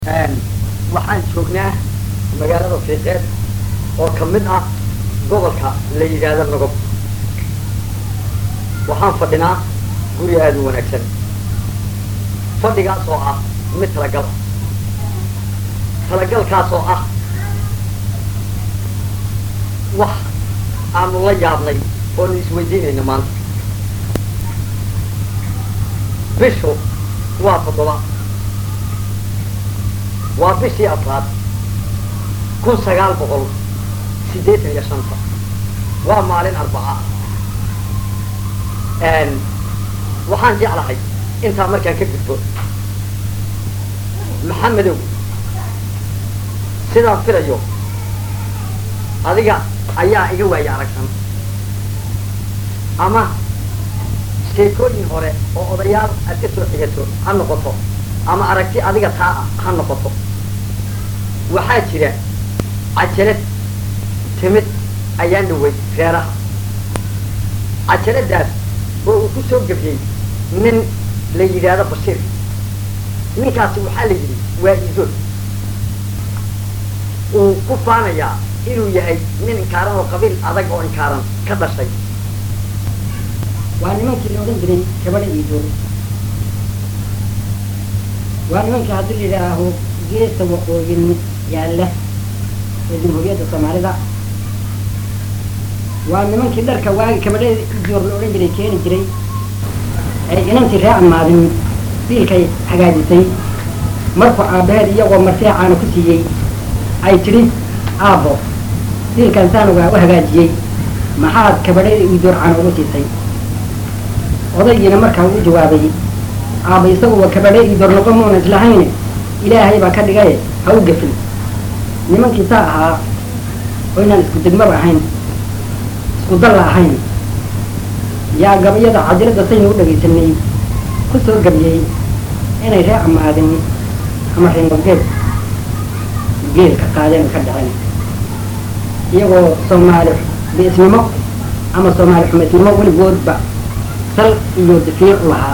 waxaan joognaa magaalada fiiqeed oo ka mid ah gobolka la yidhaahdo nogob waxaan fadhinaa guri aada u wanaagsan fadhigaas oo ah mid talagal ah talagalkaas oo ah wax aanu la yaabnay oonu isweydiinayno maanta bishu waa toddoba waa bishii afraad kun sagaal boqol siddeetan iyo shanta waa maalin arbaca waxaan jeclahay intaa markaan ka gudbo maxamedow sidaan filayo adiga ayaa iga waaya aragsan ama sheekooyin hore oo odayaal aad ka soo xigato ha noqoto ama aragti adiga taa ah ha noqoto waxaa jira cajalad timid ayaan dhaway reeraha cajaladaas oo uu ku soo gebiyey nin la yidhaahdo bashiir ninkaasi waxaa la yidhi waa iidood uu ku faanayaa inuu yahay nin inkaaran oo qabiil adag oo inkaaran ka dhashay waa nimankii la odhan jiray gabadha iidood waa nimankii haddii la yidhaaho geesta waqooyin yaalla ee jamhuuriyadda soomaalida waa nimankii dharka waagi kabadhada iidoor la odhan jiray keeni jiray ee inantii ree amaadin biilkay hagaajisay markuu aabbaheed iyagoo marseecaana ku siiyey ay tidhi aabbo biilkan saanugaa u hagaajiyey maxaad kabadhada iidoor caana ugu siisay odaygiina markaa uu jawaabay aaba isaguba kabadhe iidoor noqon muuna islahayne ilaahay baa ka dhigaye ha u gefin nimankii saa ahaa oo inaan isku degmaba ahayn isku dalla ahayn yaa gabayada cajiradda saynu u dhagaysanay ku soo gabiyey inay ree amaadin ama reenogeed geel ka qaadeen ka dhaceen iyagoo soomaali biisnimo ama soomaali xumaysnimo weligoodba sal iyo dafiir u lahaa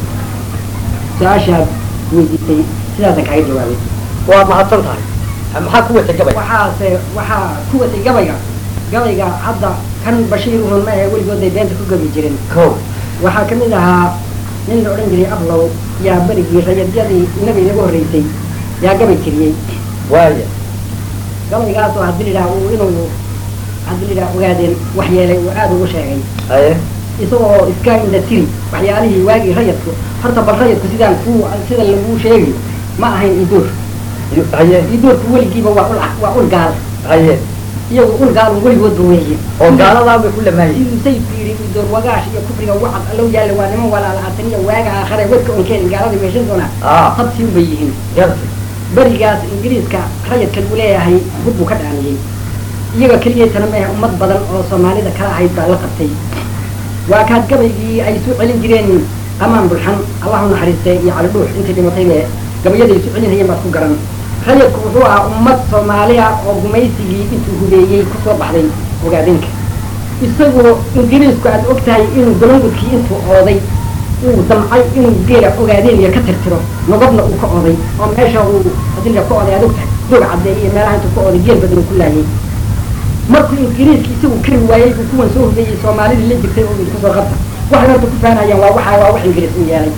su-aashaad weydiisay sidaasaan kaaga jawaabay waad mahadsan tahay maxaa ku wata gabay waxaase waxaa ku watay gabayga gabayga hadda kan bashiir uhun ma ahe weligooday beenta ku gabi jiren ko waxaa ka mid ahaa nin la odhan jiray ablow yaa berigii rayadyadii inaga inagu horreysay yaa gabay tiriyey waaya gabaygaasoo haddii la yidhaha uu inuu haddii la yidhaha ogaadeen wax yeelay uu aada ugu sheegay haye isagoo iska inda tiri waxyaalihii waagii rayadku horta bal rayadku sidaan ku sida laguu sheegi ma ahayn idoor haye idoorku weligiiba waa ul waa ul gaal haye iyagu ul gaalun weligoodba weeye oo gaaladaa bay ku lamaayeen siduu sayidku yidhi idoor wagaash iyo kufriga wacad allow yaalla waa niman walaalaatan iyo waaga aakhare wadka onkeen gaaladii meeshan doonaa ah habsi unbay yihiin garti berigaas ingiriiska rayadkan uu leeyahay hub buu ka dhaaniyey iyaga keliyaytana maahe ummad badan oo soomaalida kala ahayd baa la qabtay waa kaad gabaygii ay isu celin jireen amaan bulxan allahu naxariistay iyo cali dhuux intii dhimataybe gabayada isu celinayeen baad ku garan rayadku wuxuu ahaa ummad soomaaliya oo gumaysigii intuu hubeeyey kusoo baxday ogaadinka isagoo ingiriisku aad og tahay inuu golongudkii intuu ooday uu damcay inuu geela ogaadeen iyo ka tirtiro nogobna uu ka oday oo meesha uu hadii ka oday aad og tahay doog caddeey iyo meelaha intuu ka oday geel badan uu ku laayay markuu ingiriiska isagu kari waayey uu kuwan soo hubeeyey soomaalidii la jirtay oo isku soo qabta waxay horta ku faanayaan waa waxa waa wax ingiriis u yeelay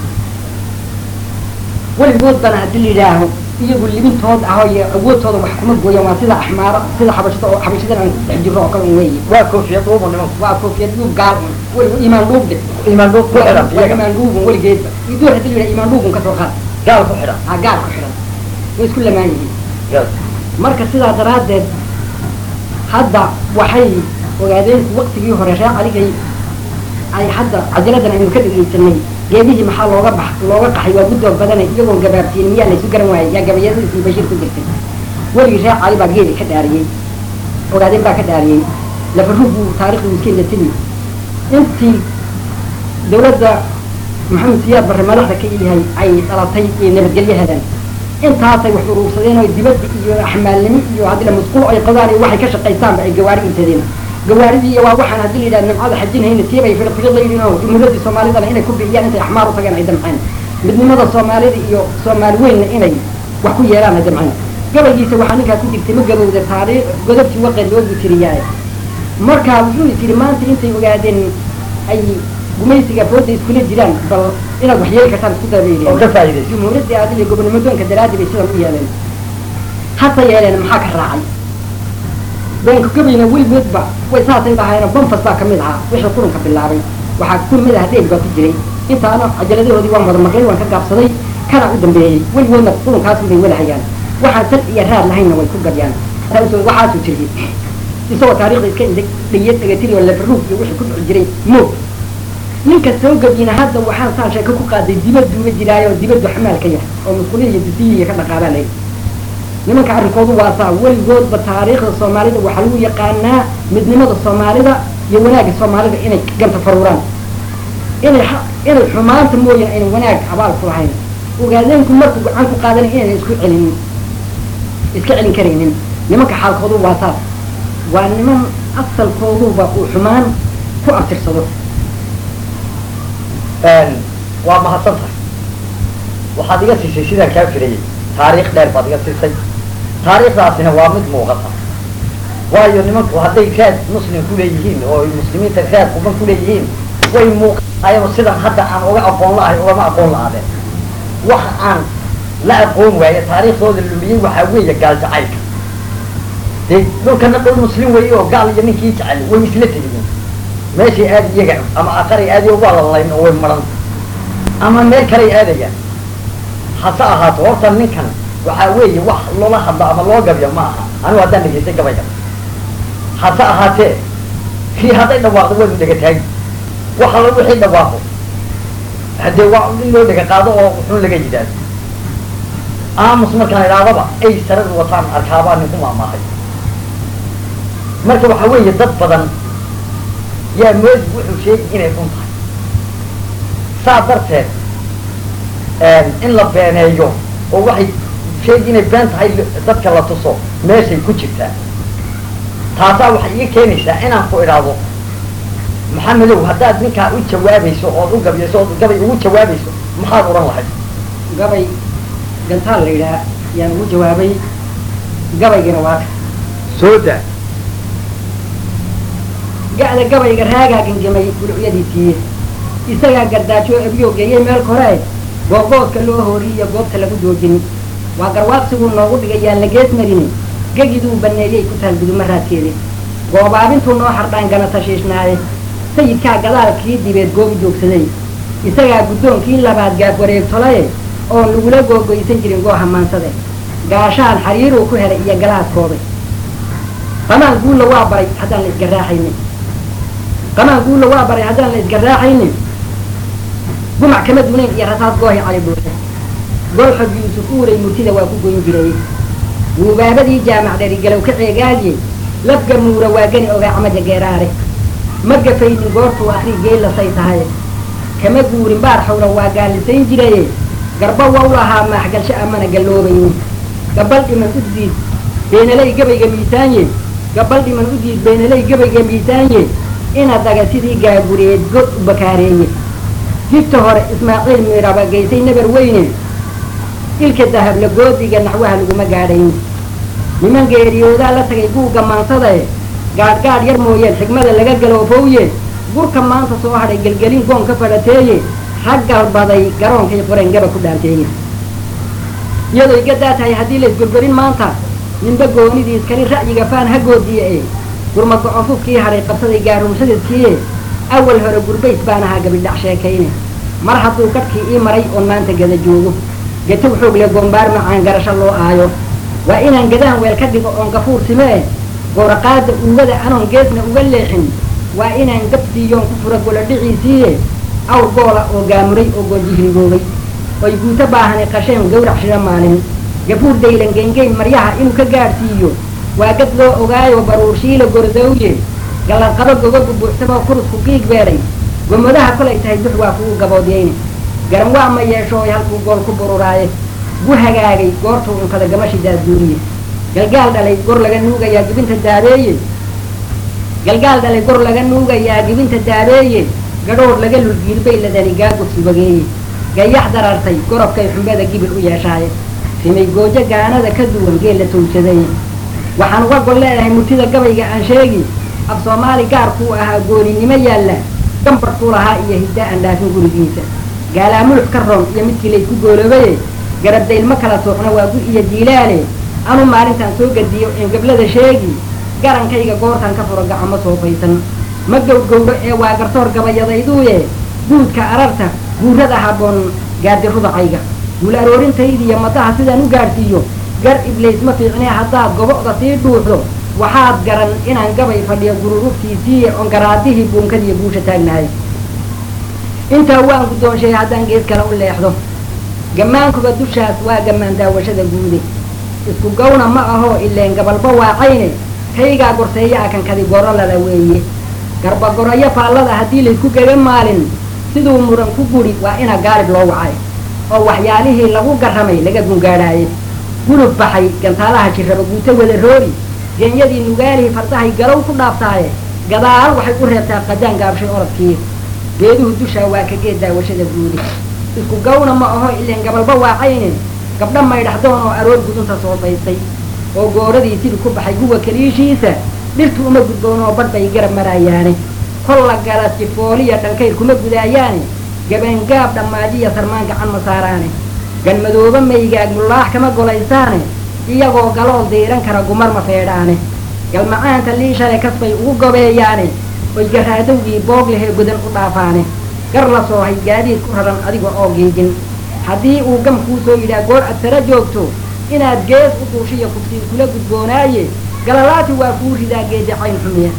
weligoodbana haddii la yidhaaho iyagu libintood ah iyo awoodtooda wax kuma gooyaan waa sida axmaaro sida xabashada oo xabashadan aan dhex jirro oo kale un weeye waa koofiyad uubu nimanku waa koofiyad dhuub gaal un weliba imaan dhuubde imaan dhul ku xidhan waa iyaga imaan dhuubun weligeedba idoor haddii la yidhaha imaan dhuubun kasoo qaad gaal ku xidhan ha gaal ku xidhan way isku lamaan yihiin garti marka sidaa daraaddeed hadda waxay ogaadeen waktigii hore ree caligay ay hadda cajaladan aynu ka dhegaysanay geedihii maxaa looga bax looga qaxay waa guddoog badane iyagoon gabaabtiin miyaa laysu garan waayay yaa gabayadiisii bashiir ku jirtay weligii ree cali baa geedi ka dhaariyey ogaadeen baa ka dhaariyey lafaruug buu taarikhdu iska indatimi intii dawladda maxamed siyaad barre madaxda ka yahay ay dhalatay iyo nabadgelyahadan intaasay wax uruursadeen oo dibadda iyo axmaalnimo iyo haddii la musquul ay qodaan iyo waxay ka shaqaystaanba ay gawaari intadeen gawaaridii iyo waa waxaan haddii la yidhaha nimcada xajinhayna tiibay firfiqidaynin oo jumhuuradii soomaalidana inay ku bixiyaan intay axmaar u tageen ay damceen midnimada soomaalida iyo soomaali weynna inay wax ku yeelaana jamcana gabaygiisa waxaa ninkaa ku jirtay ma gabowda taariikh godobtii waqed loogu tiriyaaye markaa wuxuu is yidhi maanta intay ogaadeen ay gumaysiga fooda iskula jiraan bal inaad wax yeeli kartaan isku oo dabayleen ka faa'iidayso jumhuuriyadda aadil iyo gobonimodoonka daraaddi bay sidan u yeeleen hase yeeleen maxaa ka raacay beenka gabayna weligoodba way saasay dhahaayeen banfas baa kamid ahaa wixii qurunka bilaabay waxaa ku mid ah deeg baa ku jiray intaana cajaladahoodii waan wada maqlay waan ka gaabsaday kana u dambeeyey weligoodna qurunkaas bay wadahayaan waxaan sal iyo raad lahaynna way ku gabyaan taasoo waxaasuu jiray isagoo taariikhda iska indeg dhayad dhegatiri oo lefaruug iyo wixii ku dhici jiray moog ninka soo gabyina hadda waxaan saan sheeko ku qaaday dibadduuga jiraayo dibaddu xamaalka yah oo musquliya iyo dusiya iyo ka dhaqaabaa layi nimanka arrinkoodu waa saa weligoodba taariikhda soomaalida waxaa lagu yaqaanaa midnimada soomaalida iyo wanaagga soomaalida inay ganta faruuraan inay xa- inay xumaanta mooyaan ayna wanaag abaal ku lahayn ogaadeenku markuu gacan ku qaadanay inayna isku celinin iska celin karaynin nimanka xaalkoodu waa saas waa niman asalkooduba uu xumaan ku abtirsado waa mahadsan tahay waxaad iga siisay sidaan kaa firayay taariikh dheer baad iga siisay taariikhdaasina waa mid muuqata waayo nimanku hadday raad muslim ku leeyihiin oo ay muslimiinta raad quban ku leeyihiin way muuqataayaba sidan hadda aan uga aqoon la-ahay ugama aqoon la-aadeen waxa aan la aqoon waaye taariikhdooda lumiyey waxaa weeye gaal jacaylka dee dhulkana dhul muslim weeye oo gaal iyo ninkii jecel way isla tegiyeen meeshay aad iyaga ama aqaray aadayo waa lalayn oo way maran ama meel kaley aadayaan hase ahaato horta ninkan waxaa weeye wax loola hadlo ama loo gabyo ma aha anigu haddaan dhegaystay gabayga hase ahaatee kii hadday dhawaaqdo waynu dhega taagi wax alla wixii dhawaaqo haddee waa in loo dhega qaado oo wuxuun laga yidhaahdo aamus markaan idhaadaba ay sarada wataan arkaabaa ninku maamaahay marka waxaa weeye dad badan yaa moodi wuxuu sheegi inay dhun tahay saa darteed in la beeneeyo oo waxay sheegi inay been tahay dadka la tuso meeshay ku jirtaa taasaa waxay iga keenaysaa inaan ku idhaahdo maxamedow haddaad ninkaa u jawaabayso ood u gabyayso ood gabay ugu jawaabayso maxaad odhan lahayd gabay gantaal la yidhaha yaan ugu jawaabay gabaygana waa ka soo daa ga'da gabayga raagaa gangamay gulucyadiisii isagaa gardaajo abiyo geeyey meel kore goobgoodka loo hooriy iyo goobta lagu joojin waa garwaaqsiguu noogu dhigay yaan la gees marini gegiduu baneeyey ku taal guduma raadkeedi goobaabintuu noo hardhaan gana tashiishnaaye sayidkaa gadaalkii dibeed goobi joogsaday isagaa guddoonkii labaad gaab wareegtolaye oon lagula googoysan jirin gooha maansade gaashaan xariiruu ku helay iyo galaaskooda qamaan guulla waa baray haddaan la isgaraaxaynin qamaan guulla waa baray haddaan la isgaraaxaynin gumac kama dunayn iyo rasaas goohi cali buuxe golxod yuusuf uuray murtida waa ku goyn jiray guubaabadii jaamac dheri galow ka ceegaaye labga muura waa gani ogaa camaja geeraare ma gafaynin goortuu akri geellasay tahay kama guurin baar xawla waa gaalisayn jiraye garba waw lahaa maaxgalsho amana galloobaynin gabal dhiman u diid beenaley gabayga miisaanye gabal dhiman u diid beenaley gabayga miisaanye ina daga sidii gaagureed god u bakaareeye jibta hore ismaaciil miiraba geysay nabar weyne ilka dahable goodiga naxwaha laguma gaadhayn niman geeriyoodaa la tagay guuga maansadae gaadhgaadh yar mooyeen xigmada laga galoofowye gurka maanta soo hadhay gelgelin goon ka fadhateeye rag galbaday garoonkay qoreen gaba ku dhaanteeye iyadoy gadaa tahay haddii la isgurgurin maanta ninba goonidiis kali ra'yiga faan ha goodiye e gurma go-onfufkii hadhay qabsaday gaarumsadadkiie awal hore gurbays baan ahaa gabidhac sheekayne mar hadduu gadhkii ii maray oon maanta gada joogo gatow xoog le goombaar macaan garasho loo aayo waa inaan gadaan weel ka dhigo oon gafuur simee gowraqaada uugada anoon geesna uga leexin waa inaan gabsiiyoon ku fura golo dhiciisiiye awr goola oo gaamuray oo goojihirigoogay oy guuto baahani qasheen gawrac shira maalin gafuur daylan gengeyn maryaha inuu ka gaadhsiiyo waa gad loo ogaayo baruurshiila gordawye gallanqabo gogogu buuxsamoo kurusku qiig beedhay gomadaha kolay tahay dux waa kugu gaboodyayne garan waa ma yeeshooy halkuu gool ku bururaaye gu hagaagay goortuu unkada gamashi daadduuriye galgaal dhalay gor laga nuugayaa gibinta daabeeye galgaal dhalay gor laga nuugayaa gibinta daabeeye gadhoor laga lulgiilbay ladani gaagus subageeye gayax darartay gorobkay xumbada gibil u yeeshaaye simay goojo gaanada ka duwan geel la towsaday waxaan uga gol leedahay murtida gabayga aan sheegi af soomaali gaarkuu ahaa gooninimo yaalla gambarkuu lahaa iyo hidda aan dhaafin gurigiisa gaalaa mulux ka roon iyo midkii laysku gooloobaye garabdaylma kala soocna waa gu iyo jiilaale anu maalintaan soo gadiyo een gablada sheegi garankayga goortaan ka furo gacamo soofaysan ma gowgowdho ee waa gartoor gabayadayduuye guudka ararta guurada habboon gaadi rudacayga guul aroorintaydiiyo madaha sidaan u gaadhsiiyo gar iblays ma fiicnee haddaad gobo'da sii dhuuxdo waxaad garan inaan gabay fadhiyo gururugtiisiiye oon garaadihii buunkadiiyo guusha taagnahay intaa waan guddoonshay haddaan gees kale u leexdo gammaankuba dushaas waa gammaan daawashada guude isku gawna ma ahoo ileen gabalba waacayne kaygaa gorseeya akankadi goro lala weeye garbagoroyo faallada haddii laysku gega maalin siduu muran ku guri waa ina gaalib loo wacay oo waxyaalihii lagu garramay laga gungaadhaaye gulub baxay gantaalaha jirraba guuto wada roori genyadii nugaalihii fardahay galow ku dhaaftaaye gadaal waxay u reebtaa qadaan gaabshay orodkii geeduhu dushaa waa ka geed daawashada guudi isku gawna ma aho ileen gabalba waacayne gabdho maydhaxdoon oo aroor gudunta soofaystay oo gooradii sidii ku baxay guwa kaliishiisa dhirtu uma gudboon oo badh bay garab maraayaane kol la gala sifooliya dhankayr kuma gudaayaane gabaangaab dhammaadiya sarmaan gacan ma saaraane ganmadooba maygaag mullaax kama golaysaane iyagoo galool diiran kara gumar ma feedhaane galmacaanta liishale kasbay ugu gobeeyaane oy garaadowgii boog lehee godan u dhaafaane gar la soohay gaadiid ku raran adiga oo giijin haddii uu gam kuu soo yidhaah goor ad sara joogto inaad gees u duushiyo kuftiin kula gudboonaaye galalaati waa kuu ridaa geedi cayn xumiya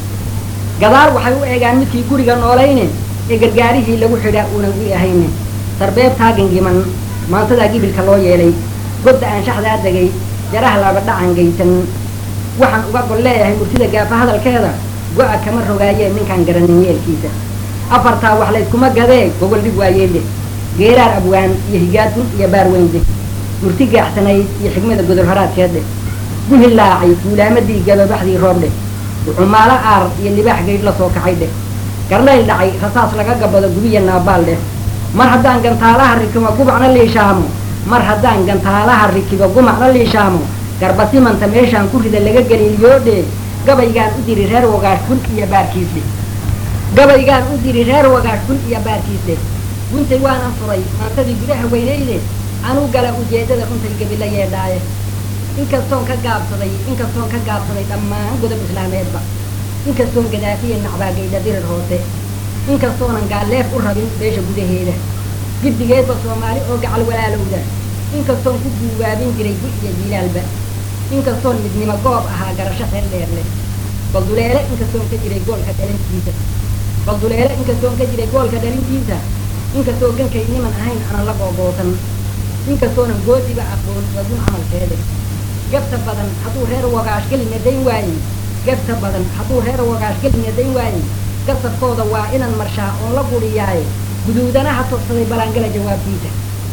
gadaal waxay u eegaan midkii guriga noolayne ee gargaarihii lagu xidhaa uunan gu ahayne sarbeebtaa gangiman maantadaa gibilka loo yeelay godda aan shaxdaa degay jaraha laba dhacan gaysan waxaan uga gol leeyahay murtida gaafa hadalkeeda go-a kama rogaayee ninkaan garanin yeelkiisa afartaa wax layskuma gadee gogol dhig waayeelle geeraar abwaan iyo higaadun iyo baarweynde murti gaaxsanayd iyo xigmada godol horaadkeedhe guhilaacay guulaamadii gababaxdii roobdhe ucumaalo aar iyo libaax gaydh la soo kacay dheh garlayl dhacay rasaas laga gabado gubiya naabaal dheh mar haddaan gantaalaha rikibo gumacna liishaamo mar haddaan gantaalaha rikibo gumacna liishaamo garbasimanta meeshaan ku rida laga geliiliyoodhe gabaygaan u diri reer wagaash kun iyo baarkiisdhe gabaygaan u diri reer wagaash kun iyo baarkiisdhe guntay waanan furay maantadii gudaha weynayde anuu gala ujeeddada runtay gabila yeedhaaye inkastoon ka gaabsaday inkastoon ka gaabsaday dhammaan godob islaameedba inkastoon gadaafiya nacbaagaydha dirir hoose inkastoonan gaalleef u rabin beesha gudaheeda giddigeedba soomaali oo gacal walaalowda inkastoon ku guubaabin jiray gu iyo jiilaalba inkastoon midnimo goob ahaa garasho xeel dheer leh balduleele inkastoon ka jiray goolka dhalintiisa balduleele inkastoon ka jiray goolka dhalintiisa inkastoo gankay niman ahayn aanan la googoosan inkastoonan goodiba aqoon wagun camalkeede gabta badan hadduu reer wagaash gelina dayn waayey gabta badan hadduu reer wagaash gelina dayn waayey gasabkooda waa inan marshaa oon la guriyaaye guduudanaha togsaday balaangala jawaabtiisa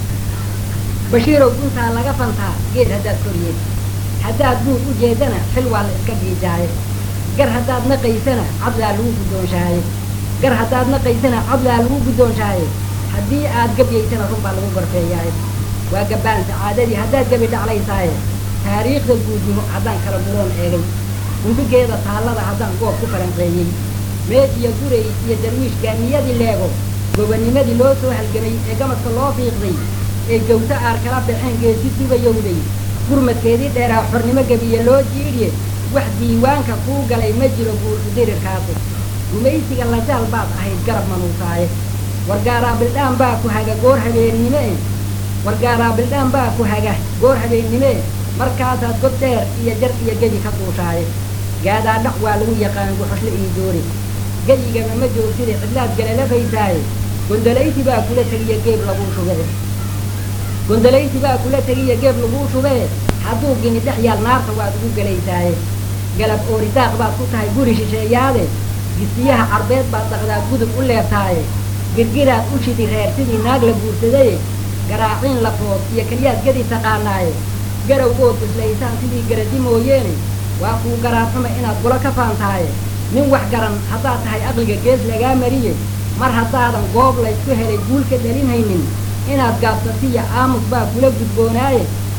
bashiirow guntaa laga fantaa geed haddaad koryeed haddaad guud u jeedana xil waa la iska dhiijaaye gar haddaad naqaysana cadlaa lagu guddoonshaaye gar haddaad naqaysana cadlaa lagu guddoonshaaye haddii aad gabyaysana run baa lagu gorfeeyaaye waa gabbaan sacaadadii haddaad gabi dhaclaysaaye taariikhda guudnimo haddaan kala guroon eegay gundhigeeda taallada haddaan goob ku falanqeeyey meed iyo gurey iyo darwiish gaamiyadii leego gobanimadii loo soo halgamay ee gamadka loo fiiqday ee gawto aar kala baxeen geesi dubayowday gurmadkeedii dheeraa xornimo gebiye loo jiidhiye wax diiwaanka kuu galay ma jiro guurku dirirkaasi gumaysiga lajaal baad ahayd garab manuusaaye wargaaraa bildhaan baa ku haga goor habeennime e wargaaraa bildhaan baa ku haga goor habeennime markaasaad god dheer iyo jar iyo gebi ka duushaaye gaadaa dhac waa lagu yaqaan guxoshle iyo doori geyigaba ma joogtide cidlaad galalafaysaaye gondolayti baa kula tegiya geeb laguu shubee gondolayti baa kula tegiya geeb laguu shubee hadduu gini dhex yaal naarta waad ugu gelaysaaye galab ooridaaq baad ku tahay guri shisheeyaade gisiyaha carbeed baad dhaqdaa gudub u leebtaaye girgiraad u shidi reer sidii naag la guursadaye garaaciin lafood iyo keliyaad gedi taqaanaaye garow ood islaysaan sidii garadi mooyeene waa kuu garaadxuma inaad gula ka faantaaye nin wax garan haddaad tahay aqliga gees lagaa mariye mar haddaadan goob laysku helay guul ka dhalinhaynin inaad gaabsatiya aamus baa kula gudboonaaye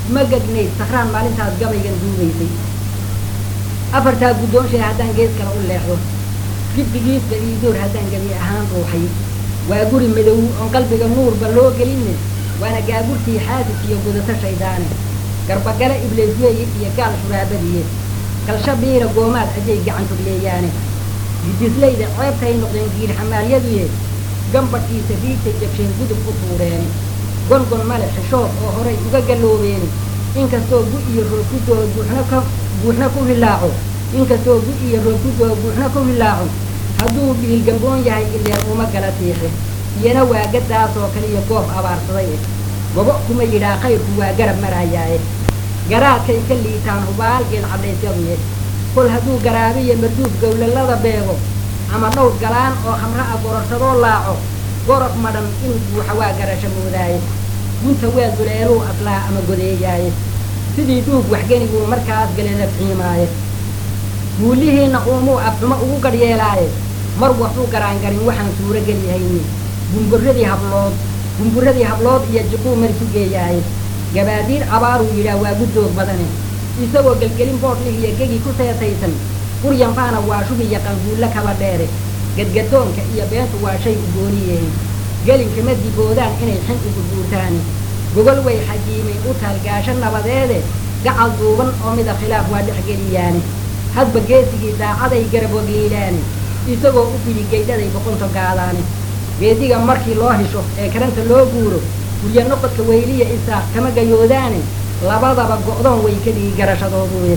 ma gegnayd sakraan maalintaas gabaygan duugaysay afartaa guddoonshay haddaan gees kale u leexdo gibbigiisba iidoor haddaan gebi ahaan ruuxay waa guri madow oon qalbiga nuurba loo gelinne waana gaagurtii xaasis iyo gudato shaydaane garbagale ibleesweeye iyo gaal shuraabadiye kalsha biira goomaad ajay gacan turyeeyaane gidislayda ceebtay noqdeen giir xamaalyaduye gambadhiisa riigtay jabsheen gudub u tuureene gongon male xishood oo horay uga galloobeeni inkastoo gu iyo roog ku doo buuxna ka buuxna ku hilaaco inkastoo gu iyo roog ku doo buuxna ku hilaaco hadduu dhiil gamboon yahay ileen uma gala tiixe iyana waa gaddaasoo kale iyo goob abaarsaday eh gobo kuma yidhaa khayrku waa garab marayaaye garaadkay ka liitaan hubaal geed cadhaysyaduye kol hadduu garaabiyo marduuf gowlalada beego ama dhowr galaan oo khamra a gororsadoo laaco gorof madhan inuu buuxa waa garasho moodaaye gunta waa duleeluu aslaa ama godeeyaaye sidii dhuug waxgeniguu markaas galena xiimaaye guulihiinna uumuu afxumo ugu gadhyeelaaye mar waxuu garaangarin waxaan suuro geliyahayni gumburadii hablood gumburadii hablood iyo jiquu marisu geeyaaye gabaadiir abaaruu yidhaah waa guddoog badane isagoo gelgelin boodhlih iyo gegi ku seetaysan quryanfaana waa shubi iyo qanguulle kaba dheere gadgadoonka iyo beentu waa shay u gooniyehe gelinkama diboodaan inay xin ugu guurtaani gogol way xajiimay u taalgaasho nabadeede gacal duuban oo mida khilaaf waa dhexgeliyaane hadba geesigii daacaday garab wagliilaane isagoo u fidi gaydhaday boqonto gaadaane geediga markii loo hisho ee karanta loo guuro gurya noqodka weyliya isaaq kama gayoodaane labadaba go'doon way ka dhigi garashadooduye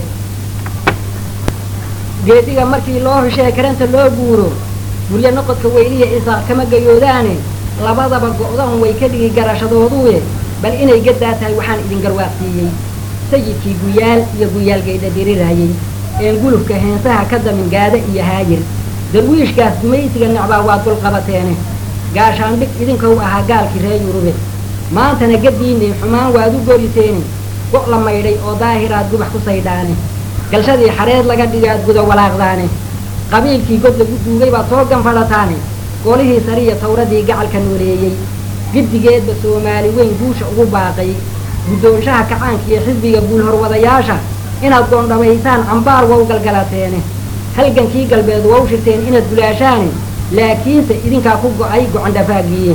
geediga markii loo hisho ee karanta loo guuro gurya noqodka weyliya isaaq kama gayoodaane labadaba go'doon way ka dhigi garashadooduye bal inay gaddaa tahay waxaan idin garwaaqsiiyey sayidkii guyaal iyo guyaal gaydha dirirayay een gulufka heensaha ka damin gaada iyo haayir darwiishkaas gumaysiga necbaa waad dulqabateene gaashaandhig idinkou ahaa gaalkii ree yurube maantana gaddiinay xumaan waad u goriseene go' la maydhay oo daahiraad gubax ku saydhaane galshadii xareed laga dhigaad guda walaaqdaane qabiilkii god lagu duugay baad soo ganfadhataane golihii sariya tawradii gacalka nooleeyey giddigeedba soomaali weyn guusha ugu baaqay guddoonshaha kacaanka iyo xisbiga guulhorwadayaasha inaad goondhamaysaan cambaar wow galgalateene halgankii galbeed wow shirteen inaad gulaashaane laakiinse idinkaa ku go'ay gocondhafaagiiye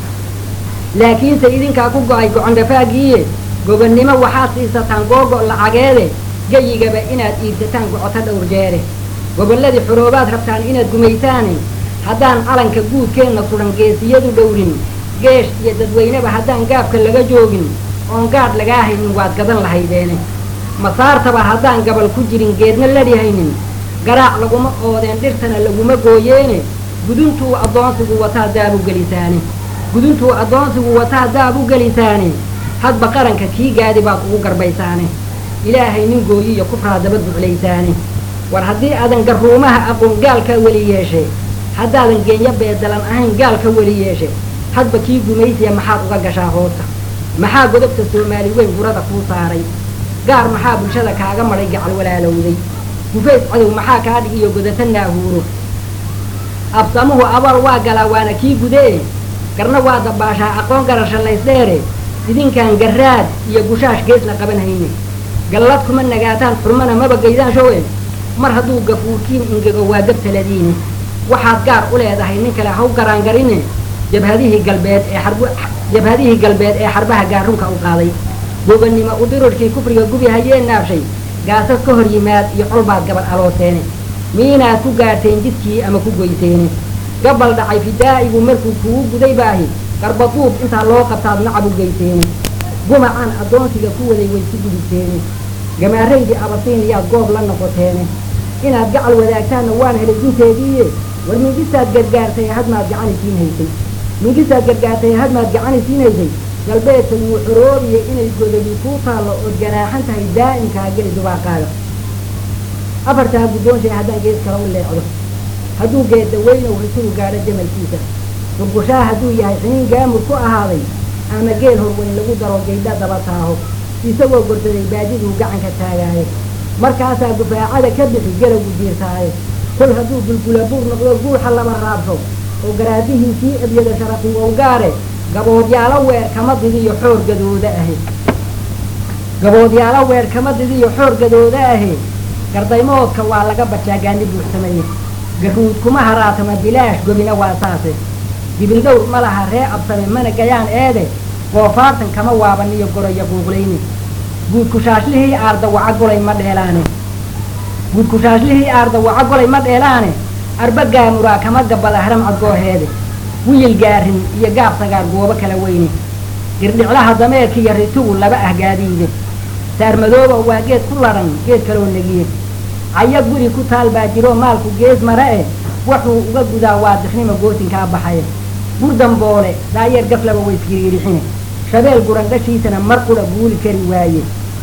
laakiinse idinkaa ku go'ay gocondhafaagiiye gobonnimo waxaad siisataan googo' lacageede geyigaba inaad iibsataan gocoto dhowr jeere gobolladii xoroobaad rabtaan inaad gumaysaane haddaan calanka guudkeenna sudan geesiyadu dhowrin geesh iyo dadweyneba haddaan gaabka laga joogin oon gaadh lagaa haynin waad gadan lahaydeene masaartaba haddaan gabal ku jirin geedna ladhihaynin garaac laguma oodeen dhirtana laguma gooyeene guduntuu addoonsigu wataa daabu gelisaane guduntuu addoonsigu wataa daab u gelisaane hadba qaranka kii gaadi baad ugu garbaysaane ilaahay nin gooyiyo kufraa daba duclaysaane war haddii aadan garruumaha aqoon gaalka weli yeeshe haddaadan geenyo beedalan ahayn gaalka weli yeeshe hadba kii gumaysiya maxaad uga gashaa hoosta maxaa godobta soomaali weyn gurada kuu saaray gaar maxaa bulshada kaaga madhay gacal walaalowday gufays cadow maxaa kaa dhigiyo godata naahuuro absamuhu abaal waa galaa waana kii gudee garna waa dabaashaa aqoon garasha laysdheere idinkaan garraad iyo gushaash geesna qaban hayne gallad kuma nagaataan xurmana maba gaydaan showe mar hadduu gafuurkiin ingego waa gabtaladiine waxaad gaar u leedahay nin kale haw garaangarine jabhadihii galbeed ee xarb jabhadihii galbeed ee xarbaha gaarunka u qaaday gobonnimo udirurkii kufriga gubi hayee naabshay gaasas ka hor yimaad iyo colbaad gabal alooseene miinaad ku gaarteen jidkii ama ku goyseene gabal dhacay fidaa'igu markuu kugu guday baahi qarbaduub intaa loo qabtaad nacab u geyseene gumacaan addoonsiga ku waday way ku gudubteene gamaaraydii abasiiniyaad goob la noqoteene inaad gacal wadaagtaanna waan helay dinteediiye war mingisaad gargaartay hadmaad gacani siin haysay mingisaad gargaartay hadmaad gacani siin haysay galbeedka wuu xoroobiya inay godobi kuu taallo ood ganaaxan tahay daa'imkaa geli dubaaqaaga afartaa guddoonshay haddaan gees kala u leecdo hadduu geedda weynow risugu gaadho jamalkiisa gurgushaa hadduu yahay xiniin gaamur ku ahaaday ama geel horweyn lagu daro gaydha daba taaho isagoo gorsaday baadiduu gacanka taagaaye markaasaa gufaacada ka bixi garagu jiirtaaye kol hadduu gulgula buur noqdo guuxa laba raabso oo garaadihiisii ebyada sharafi wow gaare gaboodyaalo weer kama didiyo xoor gadooda ahi gaboodyaalo weerkamadidiiyo xoor gadooda ahe gardaymoodka waa laga bajaagaani buuxsameeye garuud kuma haraatama bilaash gobina waa saase dibildhowr ma laha ree absame mana gayaan eede goofaartan kama waabaniyo goroya guuqlayni guudkushaashlihii aarda waca golay ma dheelaane guudkushaashlihii aarda waca golay ma dheelaane arba gaamuraa kama gabada haram cadgooheede wiyil gaarin iyo gaab sagaar goobo kala weyne girdhiclaha dameerkiiyo ritugu laba ah gaadiide saarmadooba waa geed ku ladhan geed kaloo negiye caya guri ku taal baa jiro maalku gees mare eh wuxuu uga gudaa waa diknima gootinkaa baxaya gurdamboole daayeer gaflaba waysgiriirixine shabeel gurandhashiisana mar qudha guuli kari waaye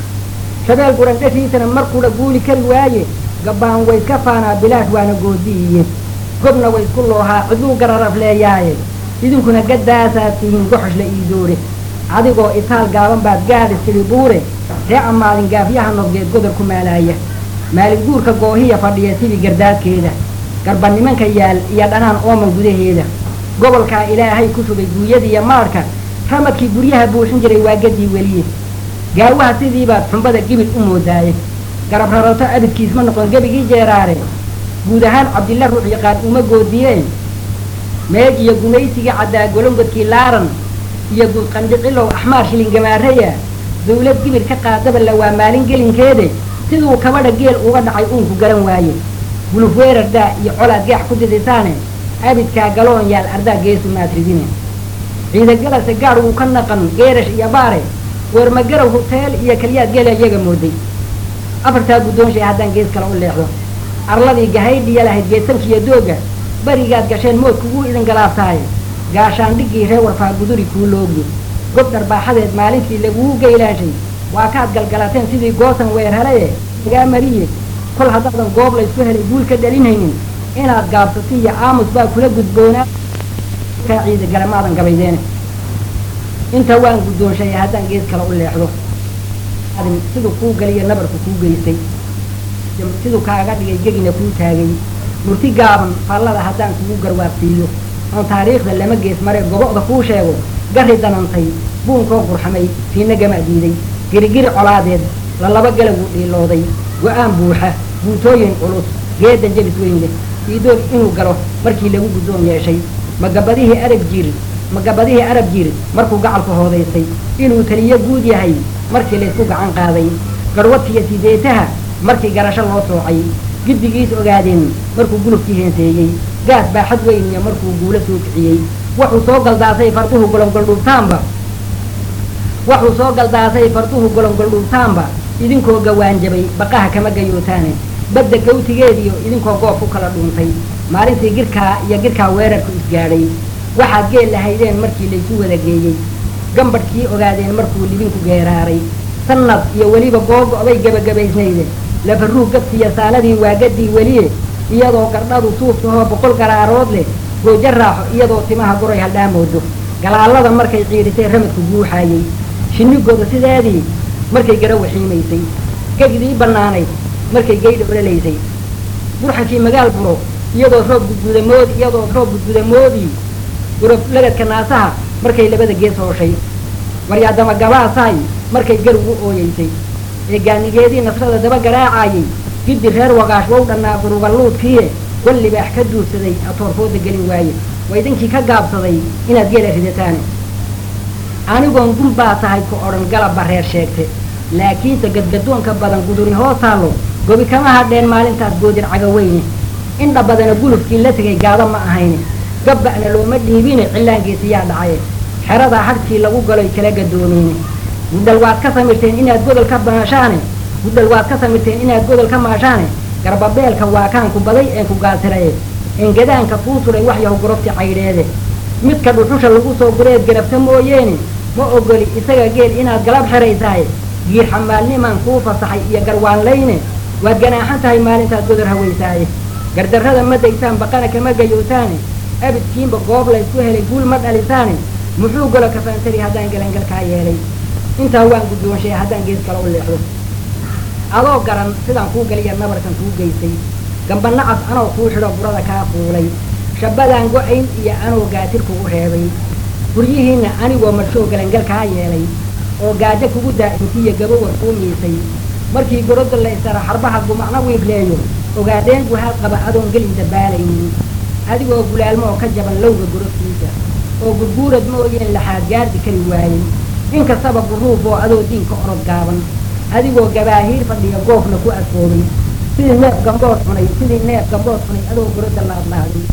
shabeel gurandhashiisana mar qudha guuli kari waaye gabbaan wayska faanaa bilaash waana goodiiye gobna waysku loohaa ciduu gararaf leeyaaye idinkuna gaddaasaad tihiin goxoshla iidoore adigoo itaal gaaban baad gaadhi sidhi buure ree ammaadin gaafyaha nodgeed godor ku maalaaya maalin guurka goohiya fadhiya sidii gardaadkeeda garba nimanka yaal iyo dhanaan ooman gudaheeda gobolkaa ilaahay ku shubay guuyadiiyo maadhka ramadkii guryaha buuxin jiray waa gaddii weliye gaawaha sidiibaad xumbada gibil u moodaaye garab rarato abidkiis ma noqon gebigii jeeraare guud ahaan cabdilla ruux yaqaan uma goodiyeen meeg iyo gumaysigii caddaa golongodkii laaran iyo guud qandhicilow axmaar shilingamaaraya dawlad gibir ka qaadaba la waa maalin gelinkeede siduu kabadha geel uga dhacay uunku garan waaye guluf weerardaa iyo colaad gaax ku didisaane abidkaa galoon yaal ardaa geesu maatridine ciidagalase gaadh wuu ka naqan geerash iyo baare weermagarow huteel iyo kaliyaad geela iyaga mooday afartaa guddoonshay haddaan gees kale u leexdo arladii gahaydhiya lahayd geesankiiyo dooga berigaad gasheen moodku wuu idin galaaftaaye gaashaandhiggii ree warfaa guduri kuu loogi gob dharbaaxadeed maalintii laguu geylaashay waa kaad galgalateen sidii goosan weerhalaye igaa mariye kol haddaadan goob laysku helay guul ka dhalinhaynin inaad gaabsato iyo aamus baa kula gudboonaa kaa ciida galamaadan gabaydeene inta waan guddoonshay haddaan gees kale u leexdo siduu kuu galiyo nabarku kuu geystay siduu kaaga dhigay gegina kuu taagay murti gaaban faallada haddaan kugu garwaabsiiyo oon taariikhda lama gees mare gobo'da kuu sheego gari danantay buunkoo qurxamay fiina gama diiday girigiri colaadeed lalaba galaguu dhiilooday go-aan buuxa guutooyin culus geedan jabis weyn leh iidoog inuu galo markii lagu guddoon yeeshay magabadihii arab jiir magabadihii arab jiir markuu gacalku hoodaystay inuu taliyo guud yahay markii laysku gacan qaaday garwadkiiyo sideetaha markii garasho loo soocay giddigiis ogaadeen markuu gulufkii heenseeyey gaas baaxad weyn iyo markuu guulo soo kiciyey wuxuu soo galdaasay farduhu golongoldhuubtaanba wuxuu soo galdaasay farduhu golongoldhuubtaanba idinkoo gawaanjabay baqaha kama gayootaane badda gawtigeediyo idinkoo goob ku kala dhuuntay maalintii girkaa iyo girkaa weerarku isgaadhay waxaad geel lahaydeen markii laysu wada geeyey gambadhkii ogaadeen markuu libinku geeraaray sannad iyo weliba googo-bay gebagabaysnayde lafaruug gadkiiyo saaladii waa gaddii weliye iyadoo gardhadu suuftahoo boqol garaarood leh goojo raaxo iyadoo timaha guray haldhaamoodo galaalada markay ciidhisay ramadku guuxaayey shinnigooda sideedii markay gara waxiimaysay gegdii bannaanayd markay geydha ololaysay burxankii magaal buro iyadoo roob gudgudamood iyadoo roob gudgudamoodii gurab lagadka naasaha markay labada gees hooshay waryaadama gabaasaay markay gar ugu ooyeysay ee gaanigeedii nasrada daba garaacayay giddi reer wagaash wow dhannaa guruballuudkiie wal libaax ka duursaday atoorfooda gelin waaye waa idinkii ka gaabsaday inaad geela ridataane anigoon gun baa tahay ku odhan galabba reer sheegte laakiinse gadgadoonka badan guduri hoos taallo gobi kama hadheen maalintaas goodin cagaweyne indha badana gulufkii la tegay gaado ma ahayne gabba'na looma dhiibine cillaangiisiyaa dhacaye xeradaa hadhkii lagu galoy kala gadoomeyne gudhal waad ka samirteen inaad godol ka maashaane gudhal waad ka samirteen inaad godol ka maashaane garbabeelka waa kaanku baday een ku gaasiraye engadaanka kuu suray wax yahu gorobti caydheede midka dhuxusha lagu soo gureed garabta mooyeene ma ogoli isaga geel inaad galab xeraysaaye giir xamaalnimaan kuu fasaxay iyo garwaanlayne waad ganaaxan tahay maalintaad godor hawaysaaye gardarrada ma daysaan baqana kama gayootaane abidkiinba goob laysku helay guul ma dhalisaane muxuu golo kafaantari haddaan galangalkaa yeelay intaa waan guddoonshay haddaan gees kale u leexdo adoo garan sidaan kuu galiya nabarkan kuu geystay gamba nacas anoo kuu xidho burada kaa fuulay shabbadaan go-ayn iyo anoo gaatir kugu reebay guryihiinna anigoo madshoo galangalkaa yeelay oo gaajo kugu daa'intiiyo gabowar kuu miisay markii gorodda la isara xarbaha gumacno wiifleeyo ogaadeen guhaad qaba adoon gelin dabaalaynin adigoo gulaalmo oo ka jaban lowga gorodkiisa oo gurguurad mooyeen laxaad gaardi kari waayey inkastaba guruuf oo adoo diinka orod gaaban adigoo gabaahiir fadhiya goofna ku adkoobay sidii neef gambood cunay sidii neef gambood cunay adoo gorodda laadlaaday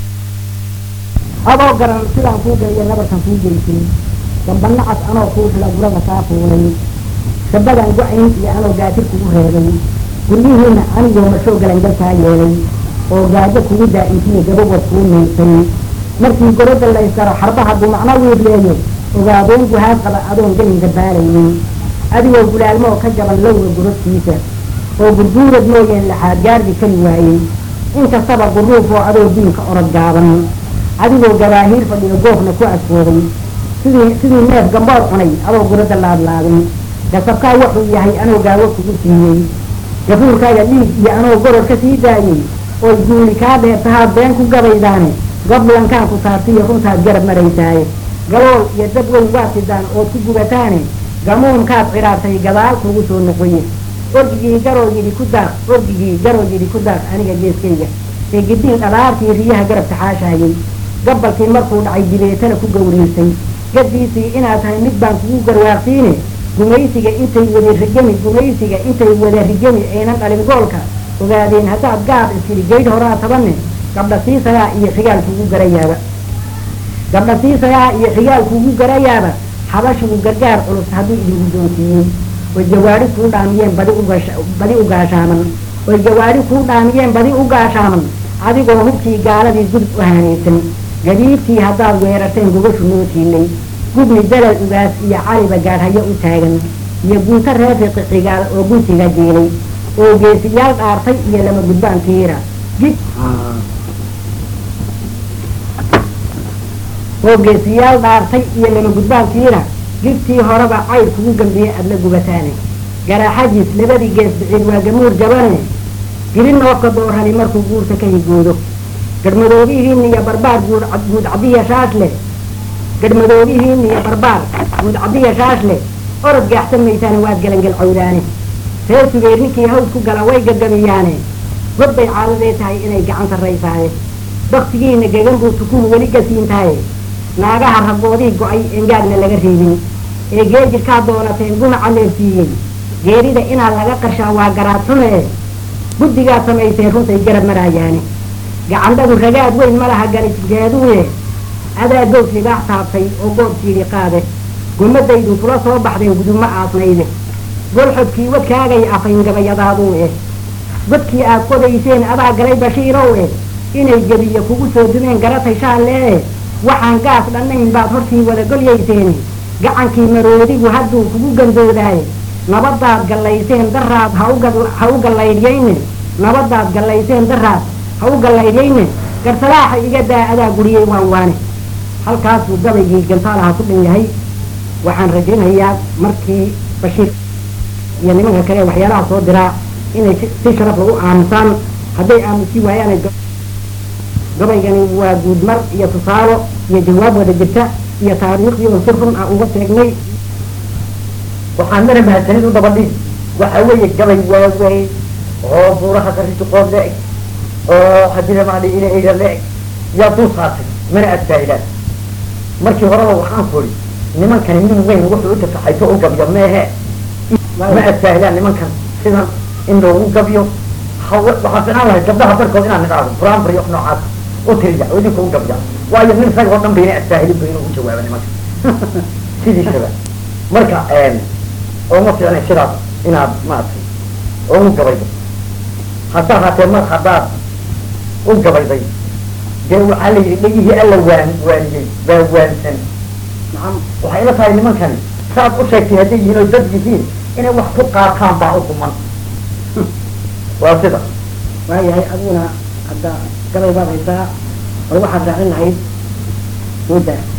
adoo garan sidaan kuu geliyo nabarkan kuu geysin dambanacas anoo kuu fila gurada kaa fuulay shabadan go-ayn iyo anoo gaatir kugu reebay guryihiina anigoo mashoo galangal kaa yeelay oo gaajo kugu daa'intiyo gabawad kuu miisay markii gorodda la ysaro xarbaha gumacno wiifleeyo ogaadeen guhaad qaba adoon gelin dabaalaynin adigoo gulaalmoo ka jaban lowga gorodkiisa oo gurguurad mooyeen laxaad gaardi kari waayey inkastaba guruuf oo adoo diinka orod gaaban adigoo gabaahiir fadhiyo goofna ku adkooday sidii sidii neef gamboor cunay adoo guradda laadlaadin gasabkaa wuxuu yahay anoo gaawo kugu siiyey gafuurkaaga dhiig iyo anoo goror ka sii daayey oo guuli kaa dheertahaad been ku gabaydaane goblankaan ku taabtiyo runtaad garab maraysaaye galool iyo dad weyn waad sidaan ood ku gubataane gamuunkaad cidhaartay gadaal kugu soo noqoye orgigii garoo yidhi ku daaq orgigii garoo yidhi ku daaq aniga geeskayga ee gidiin dhalaartii riyaha garabka xaashaayey gabalkii markuu dhacay dibeetana ku gawriisay gadiisii inaad tahay mid baan kugu garwaaqsiine gumaysiga intay wada rigami gumaysiga intay wada rigami aynan dhalin goolka ogaadeen haddaad gaab iskiri gaydh horaa tabanne gabdha siisagaa iyo xigaal kugu garayaaba gabdha siisagaa iyo xigaal kugu garayaaba xabashigu gargaar culus hadduu idinku doonsiiyey oy jawaari kuu dhaamiyeen badi ugaasha badi u gaashaaman oy jawaari kuu dhaamiyeen badi u gaashaaman adigoo hubkii gaaladii gudub u haanaysan gabiibtii haddaad weerarteen gogashu noo tiilay gubni dalal ugaas iyo caliba gaadhayo u taagan iyo gunto reefiqi xigaal oo guntiga jiilay oo geesiyaal dhaartay iyo lama gudbaan tiira gig oo geesiyaal dhaartay iyo lama gudbaan tiira gigtii horeba cayr kugu gambiyey adla gubataane garaaxajiis labadii gees biciid waa gamuur jabane giri noofka doorhani markuu guurta ka higoodo garhmadoobihiin iyo barbaar guud guud cadiya shaash leh garhmadoobihiin iyo barbaar guud cadiya shaash leh orod gaaxsan maysaane waad galangel cawdaane reer sugeer ninkii haws ku gala way gagabiyaane god bay caadadee tahay inay gacan sarraysaaye baktigiina gegan buu tukuhu weli gasiin tahay naagaha ragoodii go-ay engaagna laga reebin ee geejirkaa doonateen gunaca leersiiyey geerida inaa laga qarshaa waa garaad xume guddigaad samayseen runtay garab maraayaane gacandhadu ragaad weyn ma laha garisgeeduye adaa gows libaax taabtay oo goob siidhi qaade gummadaydu kula soo baxdeen gudubma aasnayde golxodkii wadkaagay afayn gabayadaaduu eh godkii aad qodayseen adaa galay bashiirow eh inay gebiyo kugu soo dumeen garatay shaalee waxaan gaas dhannayn baad hortii wada golyayseeni gacankii maroodigu hadduu kugu gandoodaaye nabadaad gallayseen daraad ha u gallaydhyayne nabadaad gallayseen daraad ha u gallaydhyayne garsalaaxa iga daa adaa guriyey waan waane halkaasuu gabaygii gantaalaha ku dhan yahay waxaan rajaynayaa markii bashiir iyo nimanka kale waxyaalaha soo diraa inay si sharaf lagu aamusaan hadday aamusi waayaan gabaygani waa guudmar iyo tusaalo iyo jawaab wada jirta iyo taariikhdii oo si run ah uga sheegnay waxaan mana mahadsanid u dabadhis waxa weeye gabay waaweyn oo buuraha qarisuqood le-eg oo hadila maali ina eyda le-eg yaa dul saatay mana adfaa'ilaan markii horeba waxaan kuri nimankani nin weyn wuxuu u tafaxayto u gabyo meehe ma adfaa'ilaan nimankan sidan in loogu gabyo waxaa ficnaan lahay gabdhaha barkood inaan nidhaahdo brambary of noocaas u tiriya oo idinka u gabya waayo nin rag oo dhan bayna adfaahilin ba inuu u jawaaba nimanka sidiisaba marka ooma fiicnay sidaas inaad maaragtay ugu gabaydo hase ahaatee mar haddaad u gabayday dee waxaa la yidhi dhegihii alla waan waaniyey baa waansan waxay ila tahay nimankani saad u sheegtay hadday yihiin oo dad yihiin inay wax ku qaataan baa u kuman waa sida waayahay adiguna hadda gabay baad haysaa bal waxaad raacin lahayd mudda